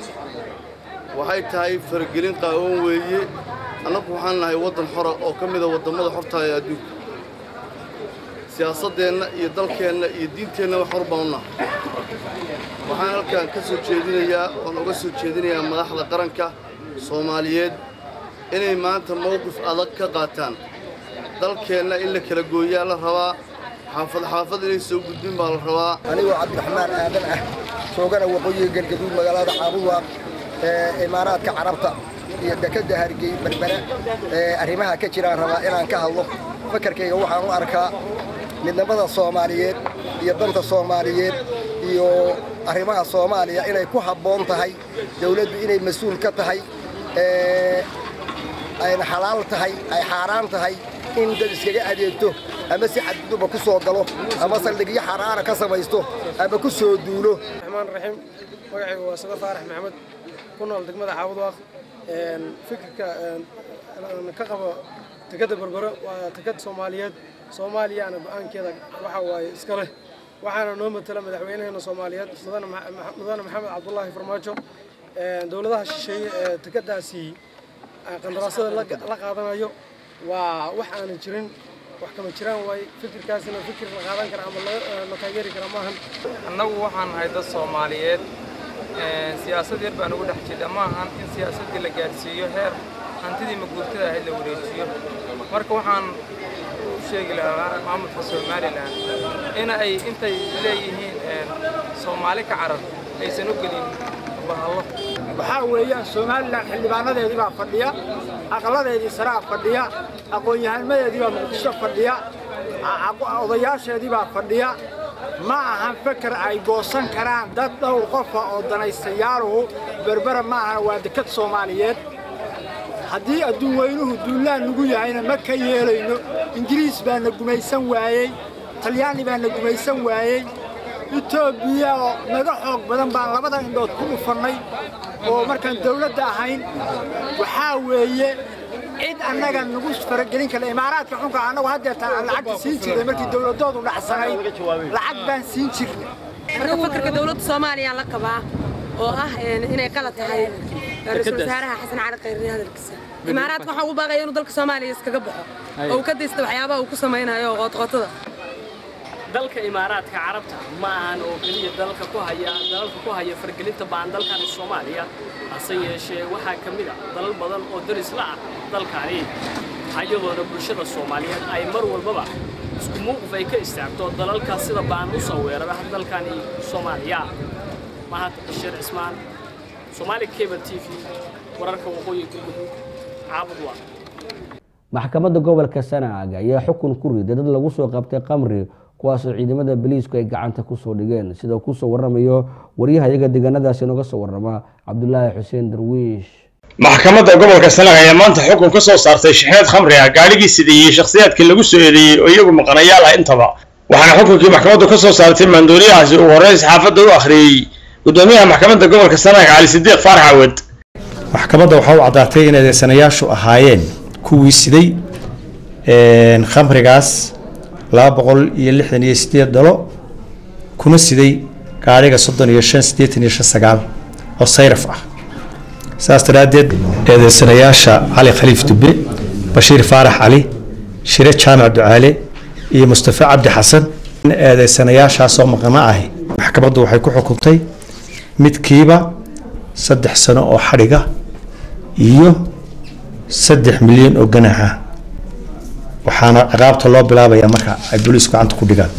waxay tahay faragelin qaawan weeye annagu waxaan nahay waddan xora oo ka mida waddammada xorta ee adduunka siyaasaddeenna iyo dalkeenna iyo diinteennaba xor baan u nahay waxaan halkan ka soo jeedinayaa oon uga soo jeedinayaa madaxda qaranka soomaaliyeed inay maanta mowqif adag ka qaataan dalkeenna in la kala gooyaa la rabaa xaafad xaafad inay soo gudbin baa la rabaa anigoo cabdiraxmaan aadan ah joogana waqooyiga galgaduud magaalada caabuwaaq ee imaaraadka carabta iyo dekedda hargey berbera ee arrimaha ka jiraan rabaa inaan ka hadlo fakarkayga waxaan u arkaa midnimada soomaaliyeed iyo danta soomaaliyeed iyo arrimaha soomaaliya inay ku habboon tahay dawladdu inay mas-uul ka tahay ayna xalaal tahay ay xaaraan tahay in dad iskaga adeegto ama si xadguduba ku soo galo ama saldhigyo xaraana ka samaysto ama ku soo duulo raxmaan raxiim magacaygu waa sada faarax maxamed ku nool degmada caabudwaaq fikirka ka qabo tekadda berbero waa tekad soomaaliyeed soomaaliyana go-aankeeda waxa waaye iska leh waxaana noo matala madaxweynaheena soomaaliyeed mudane maxamed cabdulaahi farmaajo dowladaha shisheeye ee tekadaasi qandaraasada la qaadanayo waa wax aanan jirin wax kama jiraan waaye fikirkaasina fikir la qaadan kara ama la taageeri kara maahan annagu waxaan nahay dad soomaaliyeed siyaasad yar baan ugu dhex jirta ma ahan in siyaasaddii la gaadhsiiyo heer hantidii maguurtada ahayd la wareejiyo marka waxaan u sheegi lahaa maamulka somalilan in ay intay leeyihiin soomaali ka carab aysan u gelin bahallo waxaa weeyaan somalilan xildhibaanadeedii baa fadhiya aqladeedii saraa fadhiya aqoon-yahanmadeedii baa muqdisho fadhiya odayaasheedii baa fadhiya ma ahan feker ay goosan karaan dad dhowr qofa oo danaystayaaluhu berbera ma ahana waa dekad soomaaliyeed haddii adduun weynuhu duullaan nagu yahayna ma ka yeelayno ingiriis baa na gumaysan waayey talyaani baa na gumaysan waayey etoobiya oo naga xoog badan baan labada indhood ku dhufannay oo markaan dawladda ahayn waxaa weeye cid annaga nagu faragelin kara imaaraadka xunka annagu haddeertaan aan lacagta siin jirnay markii dawladoodu dhacsanayd lacag baan siin jirnay marka fakarka dawladda soomaaliya la qabaa oo ah inay qalad tahay ra-iisul wasaaraha xasan cali khayre hadalkiisa imaaraadka waxaan ugu baaqaya inuu dalka soomaaliya iskaga baxo Hay. oo uu ka daysta waxyaabaha uu ku samaynayo oo qootqootada dalka imaaraadka carabta ma ahan oo keliya dalka ku haya dalalka ku haya fargelinta baan dalkan soomaaliya hase yeeshee waxaa ka mid ah dalal badan oo daris la ah dalkani ayadoona bulshada soomaaliyeed ay mar walbaba isku muuqif ay ka istaagto dalalka sida baan u soo weerara dalkani soomaaliya mahad bashiir cismaan soomaali cable t v wararka waqooyi galmudug caabud waa maxkamadda gobolka sanaag ayaa xukun ku riday dad lagu soo qabtay qamri kuwaasoo ciidamada boliisku ay gacanta kusoo dhigeen sida kusoo waramayo waryahayaga deegaanadaasi nooga soo warama cabdulaahi xuseen darwiish maxkamadda gobolka sanaag ayaa maanta xukun ka soo saartay shaxeed khamri ah gaadhigii sideeyey shakhsiyaadkii lagu soo eedeeyey oo iyagu maqanayaal ah intaba waxaana xukunkii maxkamaddu ka soo saartay maandooriyahaasi uu horey saxaafadda u akhriyey gudoomiyaha maxkamadda gobolka sanaag cali sidiiq faarax cawad maxkamadda waxaa u caddaatay in eedeysanayaashu ahaayeen kuwii siday khamrigaas laba boqol iyo lixdan iyo sideed dhalo kuna siday gaadhiga soddon iyo shan siddeetan iyo shan sagaal oo sayraf ah saas daraaddeed eedeysanayaasha cali khaliif dube bashiir faarax cali shire jaamac ducaale iyo mustafa cabdi xasan eedeysanayaashaasoo maqna ahi maxkamaddu waxay ku xukuntay midkiiba saddex sano oo xadhiga iyo saddex milyan oo ganaaxa waxaana ciqaabta loo bilaabayaa marka ay booliisku gacanta ku dhigaan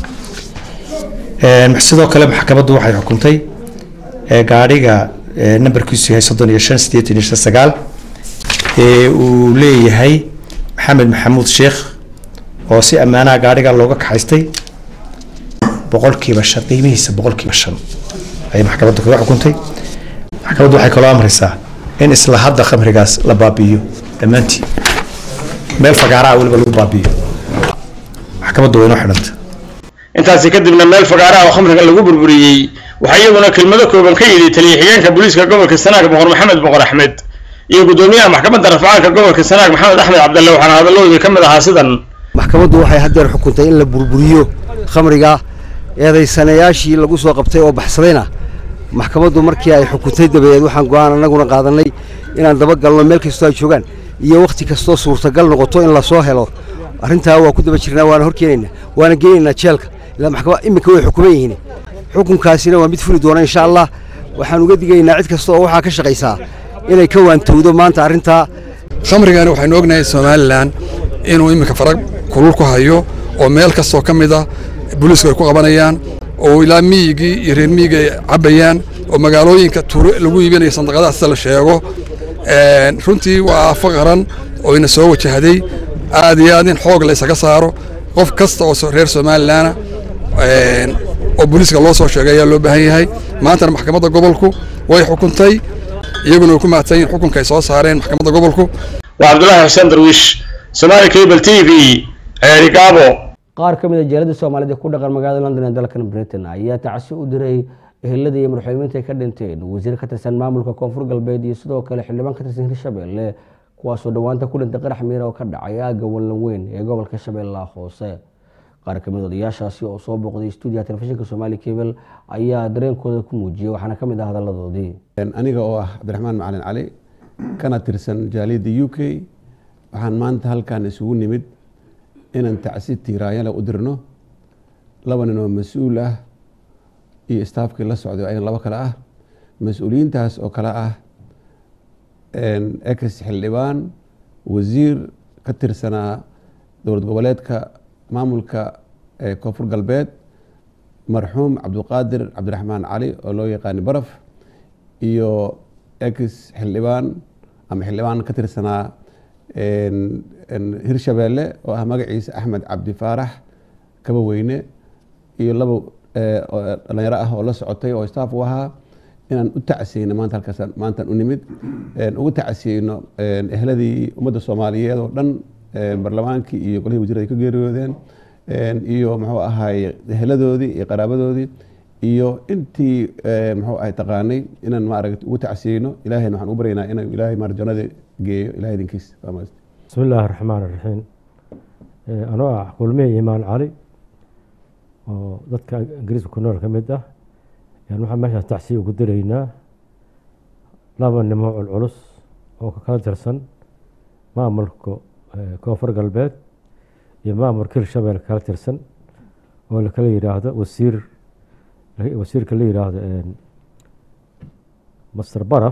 sidoo kale maxkamaddu waxay xukuntay gaadhiga nambarkiisu yahay soddon iyo shan siddeetan iyo shan sagaal ee uu leeyahay maxamed maxamuud sheekh oo si ammaanaha gaadhiga looga kaxaystay boqolkiiba shan qiimihiisa boqolkiiba shan ayay maxkamaddu kaga xukuntay maxkamaddu waxay kaloo amraysaa in isla hadda khamrigaas la baabi'iyo dhammaantii meel fagaaraa weliba lagu baabi'iyo maxkamaddu waa inoo xidhanta intaasi kadibna meel fagaaraha oo khamriga lagu burburiyey waxaa iyaguna kelmado kooban ka yidhi taliya xigeenka booliiska gobolka sanaag boqor maxamed boqor axmed iyo gudoomiyaha maxkamadda rafcaanka gobolka sanaag maxamed axmed cabdalle waxaana hadalloodii ka mid ahaa sidan maxkamaddu waxay haddeer xukuntay in la burburiyo khamriga eedaysanayaashii lagu soo qabtay oo baxsadayna maxkamaddu markii ay xukuntay dabadeed waxaan go-aan annaguna qaadanay inaan dabagalno meel kastoo ay joogaan iyo wakhti kastoo suurtagal noqoto in lasoo helo arrintaa waa ku daba jirnaa waana horkeenaynaa waana geynaynaa jeelka ilaa maxkamad iminka way xukuman yihiin xukunkaasina waa mid fuli doona insha allah waxaan uga digaynaa cid kasta oo waxaa ka shaqaysaa inay ka waantowdo maanta arrintaa khamrigani waxaynu ognahay somalilan inuu iminka farag kulul ku hayo oo meel kastoo ka mid ah booliisku ay ku qabanayaan oo ilaa miyigii iyo reer miyiga ay cabbayaan oo magaalooyinka tuuro lagu iibinayo sandaqadaha sida la sheego runtii waa afo qaran oo ina soo wajahday aad iyo aad in xoog la isaga saaro qof kasta oo reer somalilanah oo booliiska loo soo sheegay ayaa loo baahan yahay maantana maxkamadda gobolku way xukuntay iyaguna way ku mahadsan yihin xukunka ay soo saareen maxkamadda gobolku waa cabdulaahi xuseen darwiish somaali cable t v ceeri gaabo qaar ka mid a jeelada soomaalida ku dhaqan magaalada london ee dalkan britain ayaa tacsi u diray ehelada iyo madaxweyniinta ay ka dhinteen wasiir ka tirsan maamulka koonfur galbeed iyo sidoo kale xildhibaan ka tirsan hirshabelle kuwaasoo dhowaanta ku dhintay qarax miira oo ka dhacay aagga wallan weyn ee gobolka shabeellaha hoose qaar kamid odayaashaasi oo soo booqday stuudiyaha telefishinka somaali cable ayaa dareenkooda ku muujiyay waxaana ka mid ah hadaladoodii aniga oo ah cabdiraxmaan macalin cali kana tirsan jaaliyadda u k waxaan maanta halkan isugu nimid inaan tacsi tiiraayale u dirno laba nin oo mas-uul ah iyo staafkii la socday ayagan labo kale ah mas-uuliyiintaas oo kale ah ex xildhibaan wasiir ka tirsanaa dowlad goboleedka maamulka koonfur galbeed marxuum cabdiqaadir cabdiraxmaan cali oo loo yaqaani baraf iyo ex xildhibaan ama xildhibaan ka tirsanaa hirshabeelle oo ah magaciisa axmed cabdi faarax kaba weyne iyo laba dhalinyaro ah oo la socotay oo staff u ahaa inaan u tacsiyeyno maanta halkaas maantaan u nimid ugu tacsiyeyno ehladii ummadda soomaaliyeed oo dhan barlamaankii iyo golihii wasiirada ay ka geeriyoodeen iyo muxuu ahaay eheladoodii iyo qaraabadoodii iyo intii muxuu ahay taqaanay inaan maaragta ugu tacsiyeyno ilahayna waxaan u baryaynaa inuu ilaahay maarjanada geeyo ilahay idinkiis bismi illaahi raxmaan raxiim anoo ah kulmihii imaan cali oo dadka ingiriiska ku nool ka mid ah yaan waxaan meeshaas tacsiya ugu diraynaa laba nimo culculus oo ka kala tirsan maamulka koonfur galbeed iyo maamulka hirshabelle kala tirsan oo lakala yidhaahdo wasiir wasiirka la yidhaahdo master baraf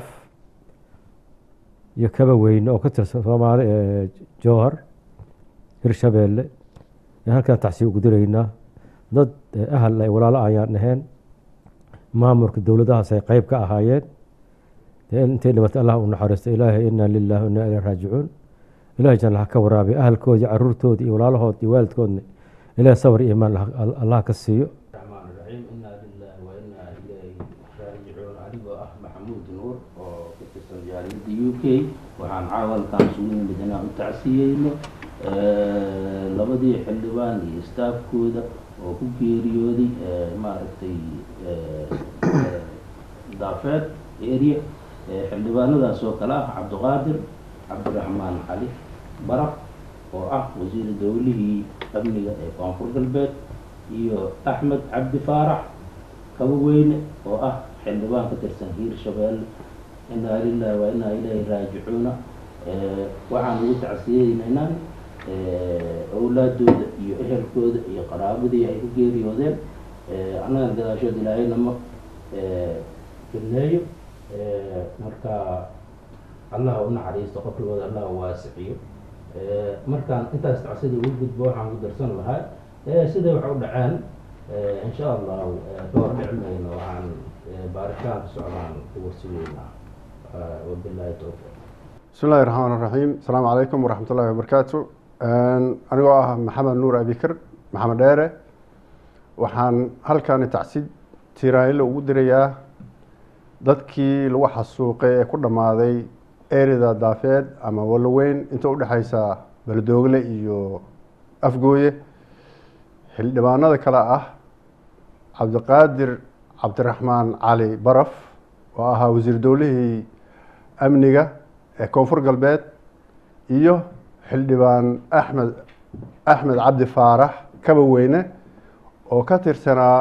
iyo kaba weyne oo ka tirsan soomaali jowhar hirshabelle ee halkaan tacsiib ugu diraynaa dad ahal ay walaalo ayaan ahayn maamulka dowladahaas ay qeyb ka ahaayeen intay dhimatay allah u naxariisto ilaahay inaa lilahi wa inaa ilayhi raajicuun ilahay janna ha ka waraabiyo ahalkooda iyo caruurtooda iyo walaalahood iyo waalidkoodna ilahay sabr iyo imaan allah ka siiyo adigoo ah maxamuud nuur oo ka tirsan jaaliyadda u k waxaan caawalkaan isugu nimid inaan u tacsiyeyno labadii xildhibaan iyo staafkooda oo ku geeriyooday maaragtay daafeed area xildhibaanadaas oo kale ah cabdiqaadir cabdiraxmaan cali baraf oo ah wasiir dowlihii amniga ee koonfur galbeed iyo axmed cabdi faarax kabaweyne oo ah xildhibaan ka tirsan hiir shabeelle inaa lilahi wa inaa ilayhi raajicuuna waxaan ugu tacsiyeynaynaa awlaadooda iyo ehelkooda iyo qaraabadii ay ku geeriyoodeen annagan gadaashood ilaahay nama fidneeyo marka allah u naxariisto qabrigooda allah waasiciyo markaan intaas tacsida ugu gudbo waxaan ku darsan lahaa siday wax u dhaceen insha allahu ka hor dhici mayno waxaan baaritaanka socdaan ku warsugeynaa wabilahi towfiiq bismi illahi raxmaan raxiim asalaamu calaykum waraxmat ullahi wabarakaatu anigoo ah maxamed nuur abikir maxamed dheere waxaan halkaani tacsid tiraanilo ugu dirayaa dadkii lagu xasuuqay ee ku dhammaaday erida daafeed ama waloweyn inta udhexaysa beledoogle iyo afgooye xildhibaanada kale ah cabdiqaadir cabdiraxmaan cali baraf oo ahaa wasiir dowlihii amniga ee koonfur galbeed iyo xildhibaan axmed axmed cabdi faarax kaba weyne oo ka tirsanaa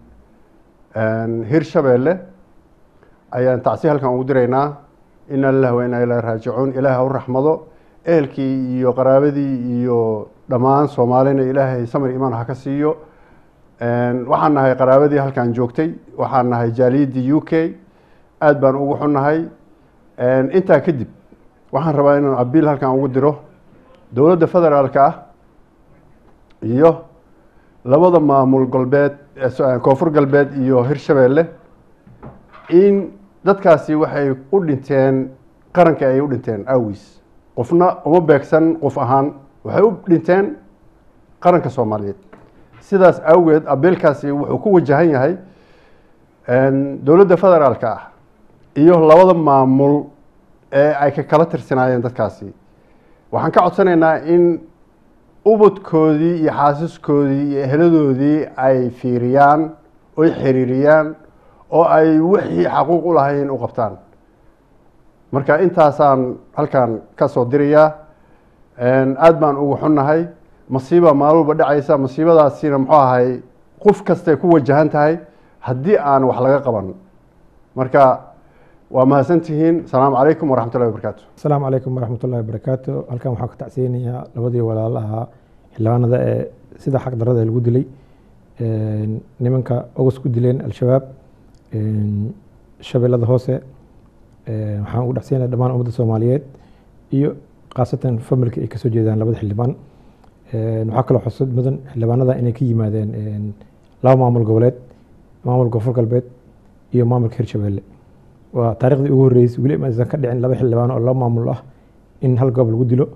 hirshabeelle ayaan tacsi halkan ugu diraynaa ina lilah wa inaa ilahi raajicuun ilaahay ha u raxmado ehelkii iyo qaraabadii iyo dhammaan soomaalina ilaahay samir imaan ha ka siiyo waxaan nahay qaraabadii halkan joogtay waxaan nahay jaaliyaddii u k aada baan ugu xunnahay intaa kadib waxaan rabaa inaan abiil halkan ugu diro dowladda federaalka ah iyo labada maamul galbeed koonfur galbeed iyo hirshabeelle in dadkaasi waxay u dhinteen qaranka ay u dhinteen awis qofna uma beegsan qof ahaan waxay u dhinteen qaranka soomaaliyeed sidaas awgeed abiilkaasi wuxuu ku wajahan yahay dowladda federaalka ah iyo labada maamul ee ay ka kala tirsanaayeen dadkaasi waxaan ka codsanaynaa in ubadkoodii iyo xaasiskoodii iyo eheladoodii ay fiiriyaan oy xiriiriyaan oo ay wixii xaquuq u lahayn u qabtaan marka intaasaan halkan ka soo dirayaa aada baan ugu xunnahay masiiba maalwalba dhacaysa masiibadaasina muxuu ahay qof kastay ku wajahan tahay haddii aan wax laga qaban marka waa mahadsantihiin asalaamu calaykum waraxmat ullahi wabarakaatu asalaamu calaykum waraxmat ullahi wabarakaatu halkan waxaan ka tacsiyeynayaa labadii walaalaha xildhibaanada ee sida xaq darada lagu dilay nimanka ogos ku dileen al-shabaab shabeellada hoose waxaan ugu dhacsiinaya dhammaan ummadda soomaaliyeed iyo khaasatan familka ay kasoo jeedaan labada xildhibaan waxaa kaloo xusud mudan xildhibaanada inay ka yimaadeen laba maamul goboleed maamul koonfur galbeed iyo maamulka hirshabeelle waa taariikhdii ugu horreysay weli ma aysan ka dhicin laba xildhibaan oo laba maamul ah in hal goob lagu dilo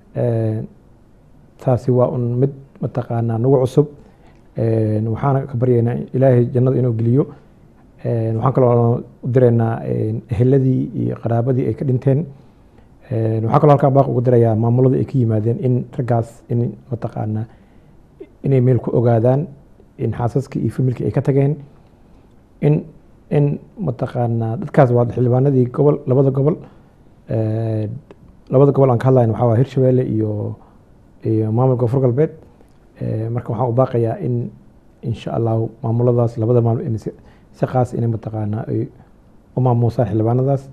taasi waa un mid mataqaanaa nagu cusub waxaana ka baryaynaa ilaahay jannada inuu geliyo waxaan kaloo u direynaa eheladii iyo qaraabadii ay ka dhinteen waxaan kaloo halkaa baaq ugu dirayaa maamuladii ay ka yimaadeen in raggaas in mataqaanaa inay meel ku ogaadaan in xaasaskii iyo familkii ay ka tageen in in mataqaanaa dadkaas waa xildhibaanadii gobol labada gobol labada gobol aan ka hadlayn waxaa waa hirshabeelle iyo iyo maamulka koonfur galbeed marka waxaan u baaqayaa in insha allahu maamuladaas labada maamul in si qaas inay mataqaanaa ay u maamuusaan xildhibaanadaas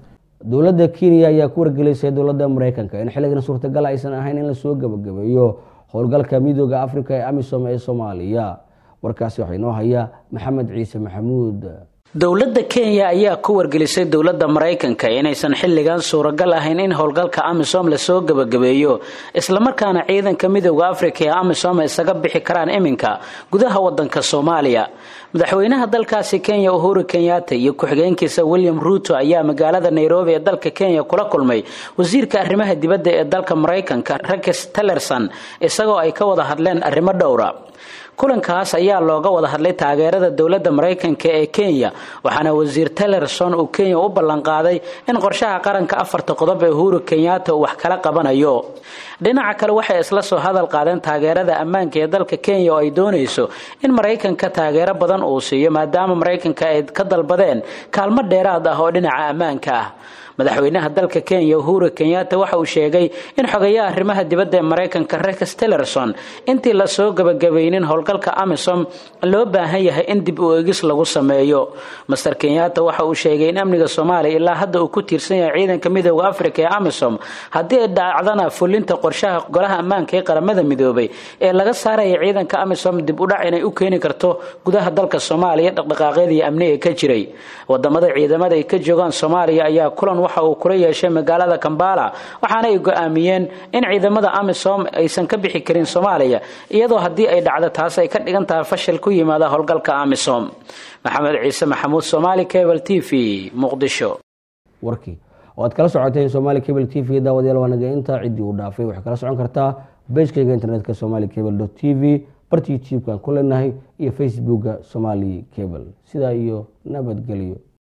dowladda kenya ayaa ku wargelisay dowladda mareykanka in xilligan suurtagal aysan ahayn in lasoo gabagabeeyo howlgalka midooda afrika ee amisom ee soomaaliya warkaasi waxaa inoo haya maxamed ciise maxamuud dowladda kenya ayaa ku wargelisay dowladda maraykanka inaysan xilligan suuragal ahayn in howlgalka amisom lasoo gebagabeeyo islamarkaana ciidanka midooda afrika ee amisom isaga bixi karaan iminka gudaha wadanka soomaaliya madaxweynaha dalkaasi kenya uhuru kenyatta iyo ku-xigeenkiisa william ruuto ayaa magaalada nairobi ee dalka kenya kula kulmay wasiirka arrimaha dibadda ee dalka maraykanka rex tillerson isagoo ay ka wada hadleen arrimo dhowra kulankaas ayaa looga wada hadlay taageerada dowladda maraykanka ee kenya waxaana wasiir tellerson uu kenya u ballanqaaday in qorshaha qaranka afarta qodob ee uhuru kenyatta uu wax kala qabanayo dhinaca kale waxay isla soo hadal qaadeen taageerada ammaanka ee dalka kenya oo ay doonayso in maraykanka taageero badan uu siiyo maadaama maraykanka ay ka dalbadeen kaalmo dheeraad ah oo dhinaca ammaanka ah madaxweynaha dalka kenya uhuru kenyatta waxa uu sheegay in xogayaha arrimaha dibadda ee maraykanka rex tillerson intii lasoo gabagabaynin howlgalka amisom loo baahan yahay in dib u eegis lagu sameeyo master kenyatta waxa uu sheegay in amniga soomaaliya ilaa hadda uu ku tiirsan yahay ciidanka midooda afrika ee amisom haddii ay dhacdana fulinta qorshaha golaha ammaanka ee qaramada midoobay ee laga saaraya ciidanka amisom dib u dhac inay u keeni karto gudaha dalka soomaaliya dhaqdhaqaaqyadii amni ee ka jiray wadamada ciidamada ay ka joogaan soomaaliya ayaa kulan waxa uu kula yeeshay magaalada kambala waxaana ay go-aamiyeen in ciidamada amisom aysan ka bixi karin soomaaliya iyadoo haddii ay dhacdo taas ay ka dhigan tahay fashil ku yimaada howlgalka amisom maxamed ciise maxamuud somaali cable t v muqdisho warkii oo aad kala socoteen somaali cable t v daawadayaal waa naga intaa ciddii uu dhaafay waxay kala socon kartaa bejkayga internetka somali cable t v barta youtube-kan ku leenahay iyo facebooka somali cable sidaa iyo nabadgelyo